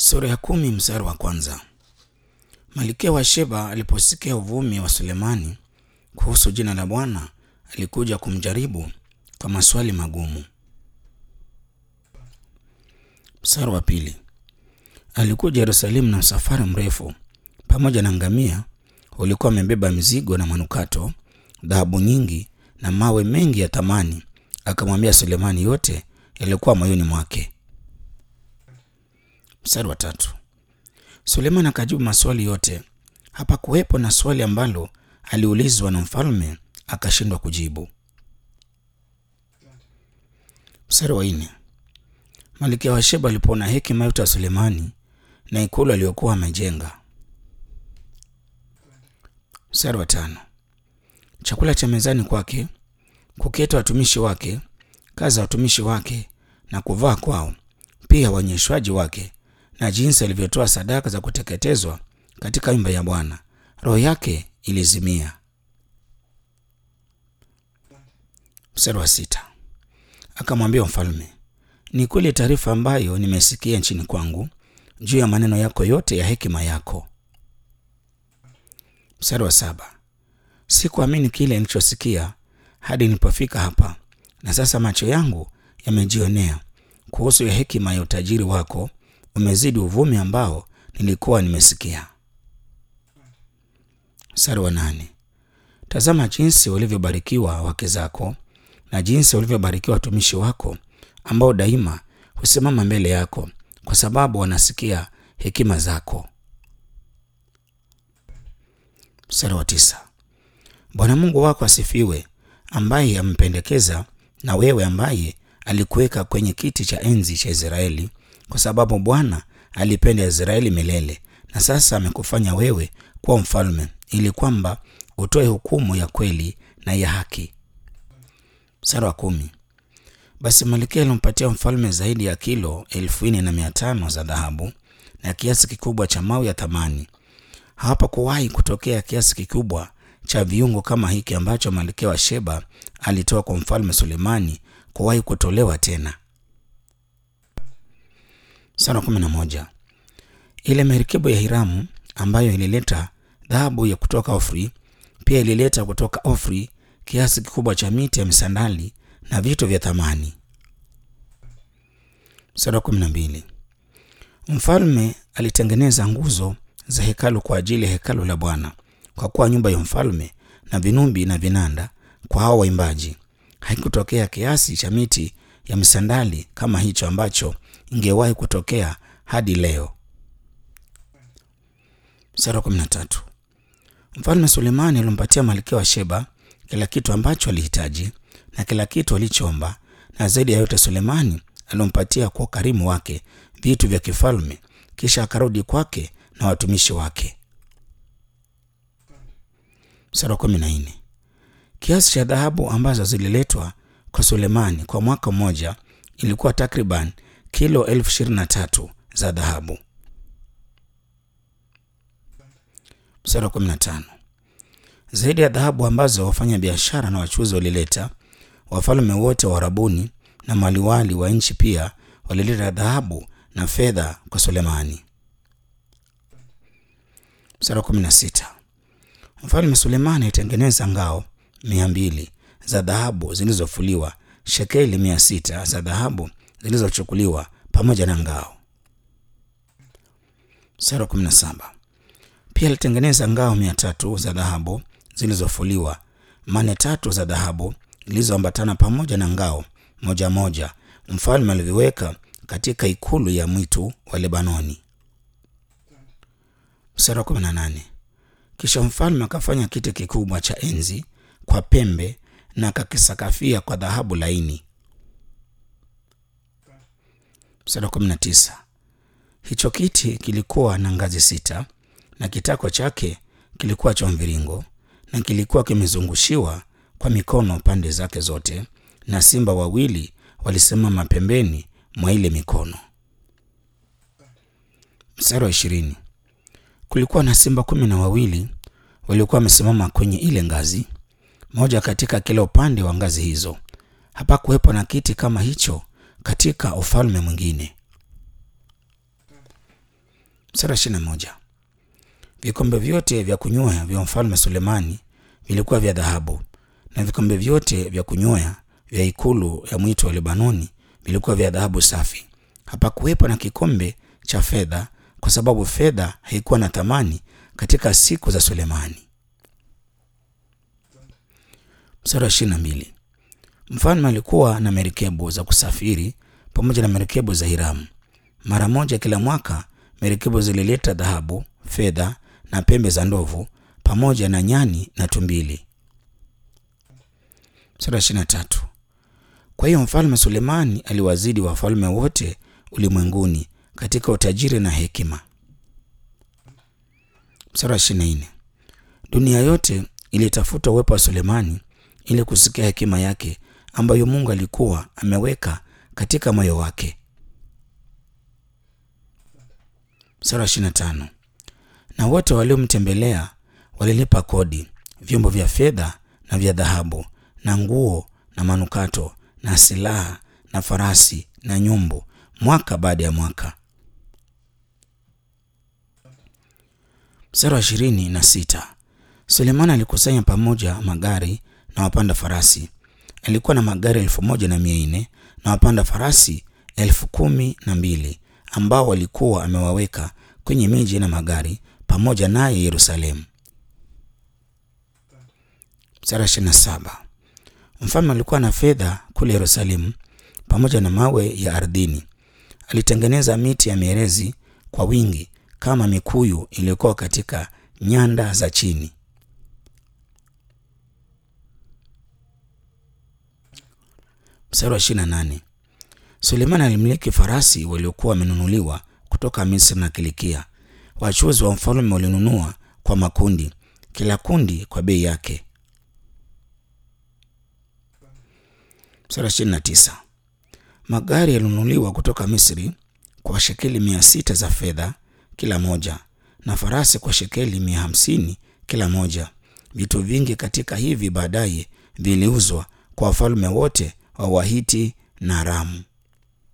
Sura ya kumi mstari wa kwanza. Malkia wa Sheba aliposikia uvumi wa Sulemani kuhusu jina la Bwana, alikuja kumjaribu kwa maswali magumu. Mstari wa pili. Alikuja Yerusalemu na msafara mrefu pamoja na ngamia ulikuwa amebeba mizigo na manukato, dhahabu nyingi na mawe mengi ya thamani. Akamwambia Sulemani yote yaliyokuwa moyoni mwake. Mstari wa tatu. Sulemani akajibu maswali yote. Hapakuwepo na swali ambalo aliulizwa na mfalme akashindwa kujibu. Mstari wa nne. Malkia wa Sheba alipoona hekima yote ya Sulemani na ikulu aliyokuwa amejenga. Mstari wa tano. Chakula cha mezani kwake, kuketa watumishi wake, kazi za watumishi wake na kuvaa kwao, pia wanyeshwaji wake na jinsi alivyotoa sadaka za kuteketezwa katika nyumba ya Bwana, roho yake ilizimia. Mstari wa sita. Akamwambia mfalme, ni kweli taarifa ambayo nimesikia nchini kwangu juu ya maneno yako yote ya hekima yako. Mstari wa saba. Sikuamini kile nilichosikia hadi nilipofika hapa, na sasa macho yangu yamejionea kuhusu ya hekima ya utajiri wako umezidi uvumi ambao nilikuwa nimesikia. Mstari wa nane. Tazama jinsi walivyobarikiwa wake zako na jinsi walivyobarikiwa watumishi wako ambao daima husimama mbele yako kwa sababu wanasikia hekima zako. Mstari wa tisa. Bwana Mungu wako asifiwe, ambaye amempendekeza na wewe, ambaye alikuweka kwenye kiti cha enzi cha Israeli, kwa sababu Bwana alipenda Israeli milele, na sasa amekufanya wewe kuwa mfalme, ili kwamba utoe hukumu ya kweli na ya haki. Mstari wa kumi. Basi malkia alimpatia mfalme zaidi ya kilo elfu nne na mia tano za dhahabu na kiasi kikubwa cha mawe ya thamani. Hapakuwahi kutokea kiasi kikubwa cha viungo kama hiki ambacho malkia wa Sheba alitoa kwa mfalme Sulemani kuwahi kutolewa tena. Sura kumi na moja. Ile merikebu ya Hiramu ambayo ilileta dhahabu ya kutoka Ofri pia ilileta kutoka Ofri kiasi kikubwa cha miti ya misandali na vitu vya thamani. Sura kumi na mbili. Mfalme alitengeneza nguzo za hekalu kwa ajili ya hekalu la Bwana, kwa kuwa nyumba ya mfalme na vinumbi na vinanda kwa hao waimbaji haikutokea kiasi cha miti ya misandali kama hicho ambacho ingewahi kutokea hadi leo. Sura kumi na tatu. Mfalme Sulemani alimpatia malkia wa Sheba kila kitu ambacho alihitaji na kila kitu alichoomba, na zaidi ya yote Sulemani alimpatia kwa ukarimu wake vitu vya kifalme. Kisha akarudi kwake na watumishi wake. Sura kumi na nne. Kiasi cha dhahabu ambazo zililetwa kwa Sulemani kwa mwaka mmoja ilikuwa takriban kilo elfu ishirini na tatu za dhahabu. Mstari wa kumi na tano. Zaidi ya dhahabu ambazo wafanya biashara na wachuzi walileta, wafalme wote wa Arabuni na maliwali wa nchi pia walileta dhahabu na fedha kwa Sulemani. Mstari wa kumi na sita. Mfalme Sulemani alitengeneza ngao mia mbili za dhahabu zilizofuliwa, shekeli mia sita za dhahabu zilizochukuliwa pamoja na ngao. Mstari wa kumi na saba. Pia alitengeneza ngao mia tatu za dhahabu zilizofuliwa, mane tatu za dhahabu zilizoambatana pamoja na ngao moja moja, mfalme aliviweka katika ikulu ya mwitu wa Lebanoni. Mstari wa kumi na nane. Kisha mfalme akafanya kiti kikubwa cha enzi kwa pembe na akakisakafia kwa dhahabu laini. Mstari wa kumi na tisa. Hicho kiti kilikuwa na ngazi sita na kitako chake kilikuwa cha mviringo na kilikuwa kimezungushiwa kwa mikono pande zake zote, na simba wawili walisimama pembeni mwa ile mikono. Mstari wa ishirini. Kulikuwa na simba kumi na wawili waliokuwa wamesimama kwenye ile ngazi, moja katika kila upande wa ngazi hizo. Hapakuwepo na kiti kama hicho katika ufalme mwingine. Mstari ishirini na moja. Vikombe vyote vya kunywea vya mfalme Sulemani vilikuwa vya dhahabu, na vikombe vyote vya kunywea vya ikulu ya mwito wa Lebanoni vilikuwa vya dhahabu safi. Hapakuwepo na kikombe cha fedha, kwa sababu fedha haikuwa na thamani katika siku za Sulemani. Mstari wa ishirini na mbili. Mfalme alikuwa na merikebu za kusafiri pamoja na merikebu za Hiramu. Mara moja kila mwaka merikebu zilileta dhahabu, fedha na pembe za ndovu pamoja na nyani na tumbili. Sura ishirini na tatu. Kwa hiyo mfalme Sulemani aliwazidi wafalme wote ulimwenguni katika utajiri na hekima. Sura ishirini na nne. Dunia yote ilitafuta uwepo wa Sulemani ili kusikia hekima yake ambayo Mungu alikuwa ameweka katika moyo wake. Sura ishirini na tano. Na wote waliomtembelea walilipa kodi, vyombo vya fedha na vya dhahabu na nguo na manukato na silaha na farasi na nyumbu, mwaka baada ya mwaka. Mstari wa ishirini na sita. Sulemani alikusanya pamoja magari na wapanda farasi. Alikuwa na magari elfu moja na mia nne na wapanda farasi elfu kumi na mbili ambao walikuwa amewaweka kwenye miji na magari pamoja naye Yerusalemu. Mstari wa ishirini na saba. Mfalme alikuwa na fedha kule Yerusalemu pamoja na mawe ya ardhini. Alitengeneza miti ya mierezi kwa wingi kama mikuyu iliyokuwa katika nyanda za chini. Mstari wa ishirini na nane. Sulemani alimiliki farasi waliokuwa wamenunuliwa kutoka Misri na Kilikia. Wachuzi wa mfalme walinunua kwa makundi, kila kundi kwa bei yake. Mstari wa ishirini na tisa. Magari yalinunuliwa kutoka Misri kwa shekeli mia sita za fedha kila moja na farasi kwa shekeli mia hamsini kila moja. Vitu vingi katika hivi baadaye viliuzwa kwa wafalme wote wa Wahiti na Aramu.